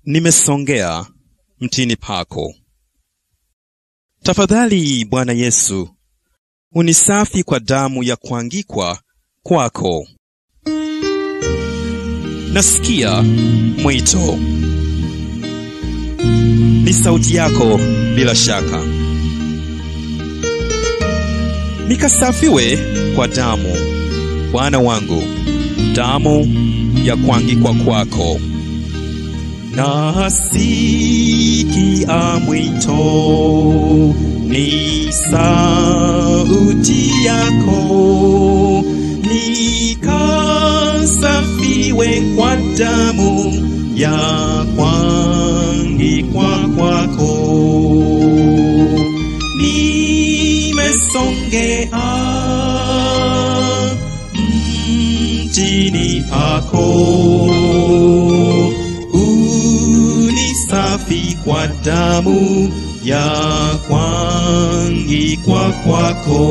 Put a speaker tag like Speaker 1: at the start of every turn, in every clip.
Speaker 1: nimesongea mtini pako. Tafadhali Bwana Yesu, unisafi kwa damu ya kuangikwa kwako. Nasikia mwito, ni sauti yako bila shaka. Nikasafiwe kwa damu, Bwana wangu, damu ya kuangikwa kwako. Nasikia mwito, ni sauti yako, nikasafiwe kwa damu ya kuangikwa kwako. Nimesongea mtini pako unisafi kwa damu ya kuangikwa kwako.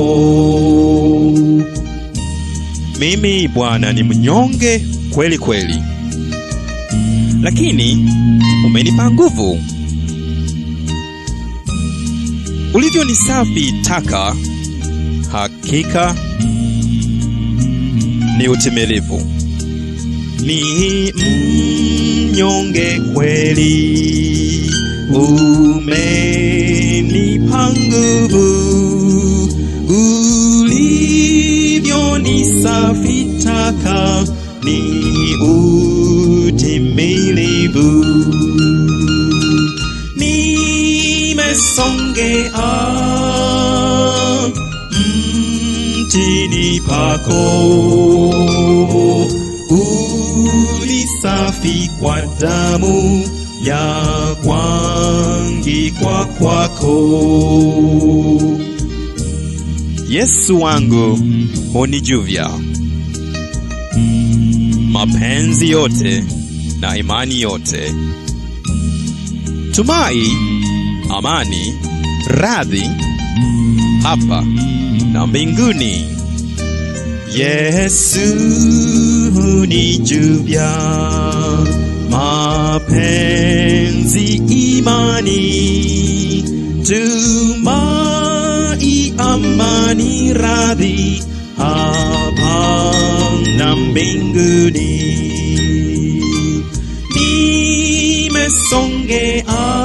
Speaker 1: Mimi Bwana ni mnyonge kweli kweli, lakini umenipa nguvu. Ulivyo ni safi taka, hakika ni utimilifu. Ni mnyonge kweli, umenipa nguvu. Ulivyo ni safi taka, ni utimilifu. Nimesongea mtini pako ulisafi kwa damu ya kuangikwa kwako. Yesu wangu hunijuvya mapenzi yote na imani yote, tumai, amani, radhi hapa na mbinguni. Yesu hunijuvya mapenzi, imani, tumai, amani, radhi hapa na mbinguni. Nimesongea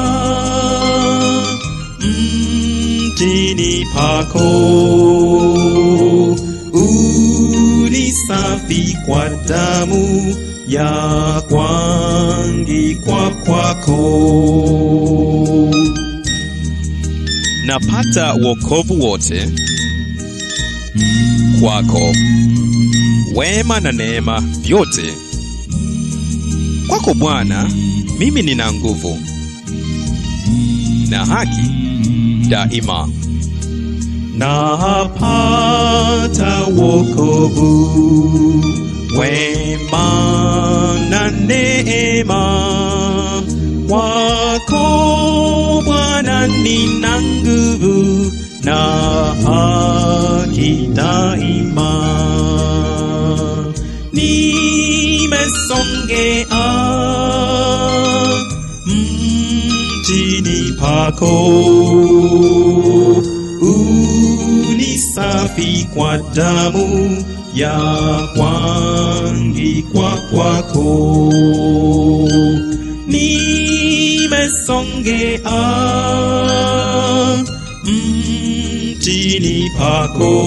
Speaker 1: mtini pako unisafi kwa damu ya kuangikwa kwako. Napata wokovu wote kwako, wema na neema vyote kwako Bwana. Mimi nina nguvu na haki daima napata wokovu, wema na neema kwako Bwana, nina nguvu na haki daima. Nimesongea mtini pako unisafi kwa damu ya kuangikwa kwako. Nimesongea mtini pako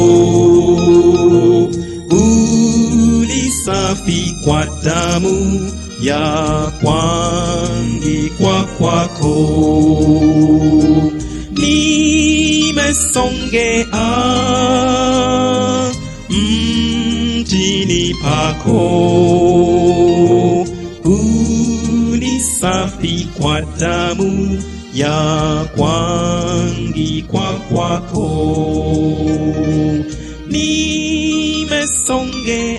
Speaker 1: unisafi kwa damu ya kuangikwa kwako. Nimesongea mtini pako unisafi kwa damu ya kuangikwa kwako. Nimesongea